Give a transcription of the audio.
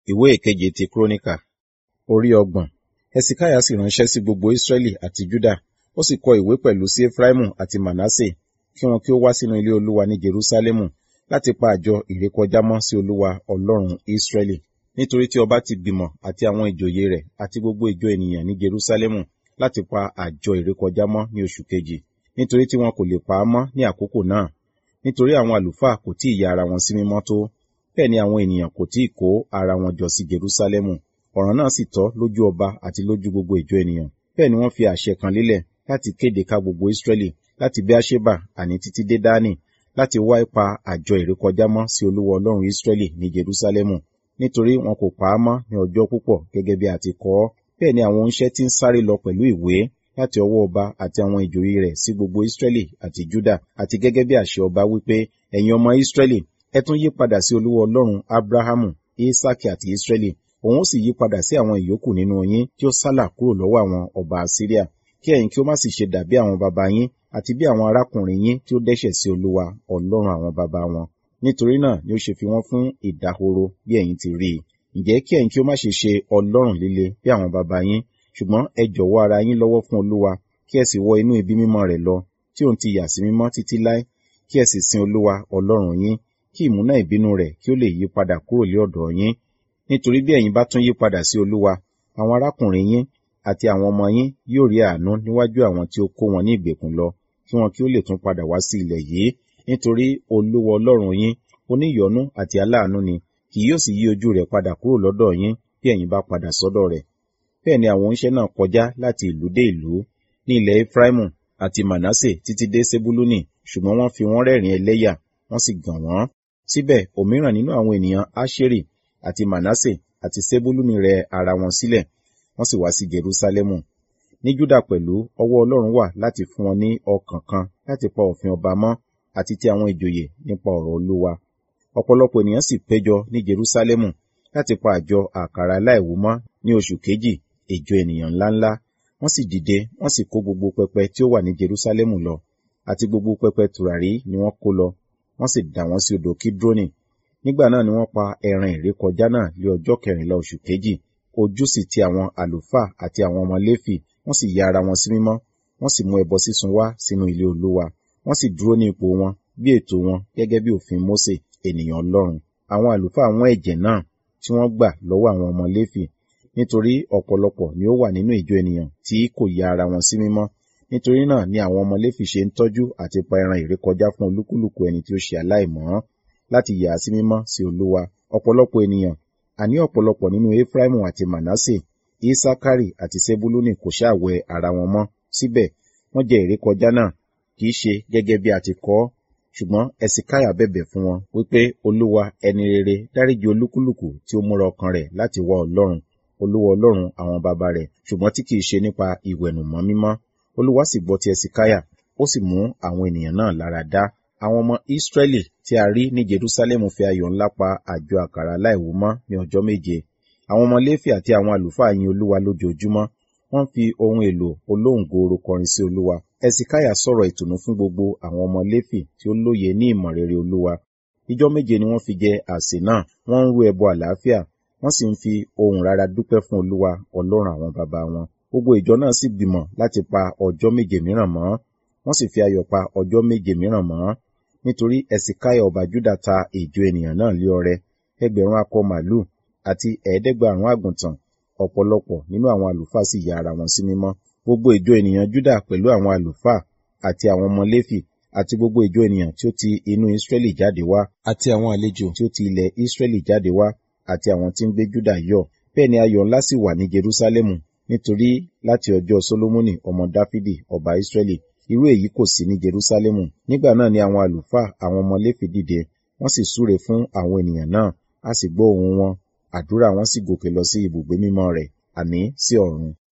ìwé ìkeje ti kúrónìkà orí ọgbọ̀n hesekiah sì ránṣẹ́ sí gbogbo israẹli àti juda ó sì kọ ìwé pẹ̀lú sí efraimu àti manasse kí wọn kí ó wá sínú ilé olúwa ní jerusalemu láti pa àjọ ìrékọjá mọ́ sí olúwa ọlọ́run israẹli nítorí tí ọba ti gbìmọ̀ àti àwọn ìjòyè rẹ̀ àti gbogbo ìjọ ènìyàn ní jerusalemu láti pa àjọ ìrékọjá mọ́ ní oṣù kejì nítorí tí wọn kò lè pa á mọ́ ní àkókò náà nítorí àwọn àlùfáà kò tí ì ya ara wọn sí mímọ́ tó bẹ́ẹ̀ ni àwọn ènìyàn kò tí ì kó ara wọn jọ sí jerusalemu ọ̀ràn náà sì tọ́ lójú ọba àti lójú gbogbo ìjọ ènìyàn bẹ́ẹ̀ ni wọ́n fi àṣẹ kan lélẹ̀ láti kéde ká gbogbo israẹli láti beersheba àní títí dé dání láti wá ipa àjọ ìrékọjá mọ́ sí olúwa ọlọ́run israẹli ní jerusalemu nítorí wọn kò pa á mọ́ ní ọjọ́ púpọ̀ gẹ́gẹ́ bí a ti kọ ọ́ bẹ́ẹ̀ ni àwọn oníṣẹ́ tí ń sáré lọ pẹ̀lú ìwé láti ọwọ́ ọba àti àwọn ìjòyè rẹ̀ sí gbogbo israẹli àti juda àti gẹ́gẹ́ bí àṣẹ ọba wípé ẹ̀yin ọmọ israẹli ẹ tún yí padà sí olúwa ọlọ́run abrahamu isaki àti israẹli òun ó sì yí padà sí àwọn ìyókù nínú yín tí ó sálà kúrò lọ́wọ́ àwọn ọba asiria kí ẹ̀yin kí ó má sì ṣe dàbí àwọn baba yín àti bí àwọn arákùnrin yín tí ó dẹ́ṣẹ̀ sí olúwa ọlọ́run àwọn baba wọn nítorí náà ni ó ṣe fi wọ́n fún ìdahoro bí ẹ̀yin ti rí i ǹjẹ́ kí ẹ̀yin kí ó má ṣe ṣe ọlọ́run líle bí àwọn baba yín ṣùgbọ́n ẹ jọ̀wọ́ ara yín lọ́wọ́ fún olúwa kí ẹ sì wọ inú ibi mímọ́ rẹ̀ lọ tí òun ti yà sí mímọ́ títí láé kí ẹ sì sin olúwa ọlọ́run yín kí ìmúná ìbínú rẹ̀ kí ó lè yí padà kúrò lé ọ̀dọ̀ yín nítorí bí ẹ̀yin bá tún yí padà sí olúwa àwọn arákùnrin yín àti àwọn ọmọ yín yóò rí àánú níwájú àwọn tí ó kó wọn ní ìgbèkùn lọ kí wọn kí ó lè tún padà wá sí ilẹ̀ yìí nítorí olúwa ọlọ́run yín oníyọ̀nú àti aláàánú ni kì yóò sì yí ojú rẹ̀ padà kúrò lọ́dọ̀ yín bí ẹ̀yin bá padà sọ́dọ̀ rẹ̀ bẹ́ẹ̀ ni àwọn oníṣẹ́ náà kọjá láti ìlú dé ìlú ní ilẹ̀ efraimu àti manasse títí dé sebuluni ṣùgbọ́n wọ́n fi wọ́n rẹ́rìn ẹlẹ́yà wọ́n sì gàn wọ́n síbẹ̀ òmíràn nínú àwọn ènìyàn asheri àti manasse àti sebuluni rẹ ara wọn sílẹ̀ wọ́n sì wá sí jerusalemu ní juda pẹ̀lú ọwọ́ ọlọ́run wà láti fún wọn ní ọkàn kan láti pa òfin ọba mọ́ àti ti àwọn ìjòyè nípa ọ̀rọ̀ olúwa ọ̀pọ̀lọpọ̀ ènìyàn sì péjọ ní jerusalemu láti pa àjọ àkàrà aláìwú mọ́ ní oṣù kejì ìjọ ènìyàn ńláńlá wọ́n sì dìde wọ́n sì kó gbogbo pẹpẹ tí ó wà ní jerusalemu lọ àti gbogbo pẹpẹ tùràrí ni wọ́n kó lọ wọ́n sì dà wọ́n sí odò kidroni nígbà náà ni wọ́n pa ẹran ìrékọjá náà lé ọjọ́ kẹrìnlá oṣù kejì ojú sì ti àwọn àlùfáà àti àwọn ọmọ léfì wọ́n sì ya ara wọn sí mímọ́ wọ́n sì mú ẹbọ sísun wá sínú ilé olúwa wọ́n sì dúró ní ipò wọn bí ètò wọn gẹ́gẹ́ bí òfin mósè ènìyàn ọlọ́run àwọn àlùfáà wọn ẹ̀jẹ̀ náà tí wọ́n gbà lọ́wọ́ àwọn ọmọ léfì nítorí ọ̀pọ̀lọpọ̀ ni ó wà nínú ìjọ ènìyàn tí kò ya ara wọn sí mímọ́ nítorí náà ni àwọn ọmọ léfì ṣe ń tọ́jú àti pa ẹran ìrékọjá fún olúkúlùkù ẹni tí ó ṣe aláìmọ́ láti yà á sí mímọ́ sí olúwa ọ̀pọ̀lọpọ̀ ènìyàn àní ọ̀pọ̀lọpọ̀ nínú efraimu àti manasse isakari àti sebuluni kò ṣàwẹ ara wọn mọ́ síbẹ̀ wọ́n jẹ ìrékọjá náà kì í ṣe gẹ́gẹ́ bí a ti kọ ọ́ ṣùgbọ́n ẹ̀sìkáyà bẹ̀bẹ̀ fún wọn wípé olúwa ẹni rere dáríji olúkúlùkù tí ó múra ọkàn rẹ̀ láti wá ọlọ́run olúwa ọlọ́run àwọn baba rẹ̀ ṣùgbọ́n tí kìí ṣe nípa ìwẹ̀nùmọ́ mímọ́ olúwa sì gbọ́ ti ẹ̀sìkáyà ó sì mú àwọn ènìyàn náà lára dá àwọn ọmọ ìsírẹ́lì tí a rí ní jerusalemu fi ayọ̀ ńlá pa àjọ àkàrà aláìwú mọ́ ní ọjọ́ méje àwọn ọmọ léfì àti àwọn àlùfáà yin olúwa lójoojúmọ́ wọ́n fi ohun èlò olóhùngooro kọrin sí olúwa ẹ̀sìkáyà sọ̀rọ̀ ìtùnú fún gbogbo àwọn ọmọ léfì tí ó lóye ní ìmọ̀ rere olúwa ìjọ méje ni wọ́n fi jẹ àsè náà wọ́n ń rú ẹbọ àlàáfíà wọ́n sì ń fi ohùn rárá dúpẹ́ fún olúwa ọlọ́run àwọn baba wọn gbogbo ìjọ náà sì gbìmọ̀ láti pa ọjọ́ méje mìíràn mọ́ wọ́n sì fi ayọ̀ pa ọjọ́ méje mìíràn mọ́ nítorí ẹ̀sìkáyà ọba júdà ta ìjọ ènìyàn náà lé ọrẹ ẹgbẹ̀rún akọ màlúù àti ẹ̀ẹ́dẹ́gbàrún àgùntàn ọ̀pọ̀lọpọ̀ nínú àwọn àlùfáà sì ya ara wọn sí mímọ́ gbogbo ìjọ ènìyàn júdà pẹ̀lú àwọn àlùfáà àti àwọn ọmọ léfì àti gbogbo ìjọ ènìyàn tí ó ti inú ìsírẹ́lì jáde wá àti àwọn àlejò tí ó ti ilẹ̀ ìsírẹ́lì jáde wá àti àwọn tí ń gbé júdà yọ̀ bẹ́ẹ̀ ni ayọ̀ ńlá sì wà ní jerúsálẹ́mù nítorí láti ọjọ́ solomoni ọmọ dáfídì ọba ìsírẹ́lì irú èyí kò sí ní jerúsálẹ́mù nígbà náà ni àwọn àlùfáà àwọn ọmọ léfì dìde wọ́n sì súre fún àwọn ènìyàn náà a sì gbọ́ ohùn wọn àdúrà wọn sì gòkè lọ sí ibùgbé mímọ́ rẹ̀ àní sí ọ̀run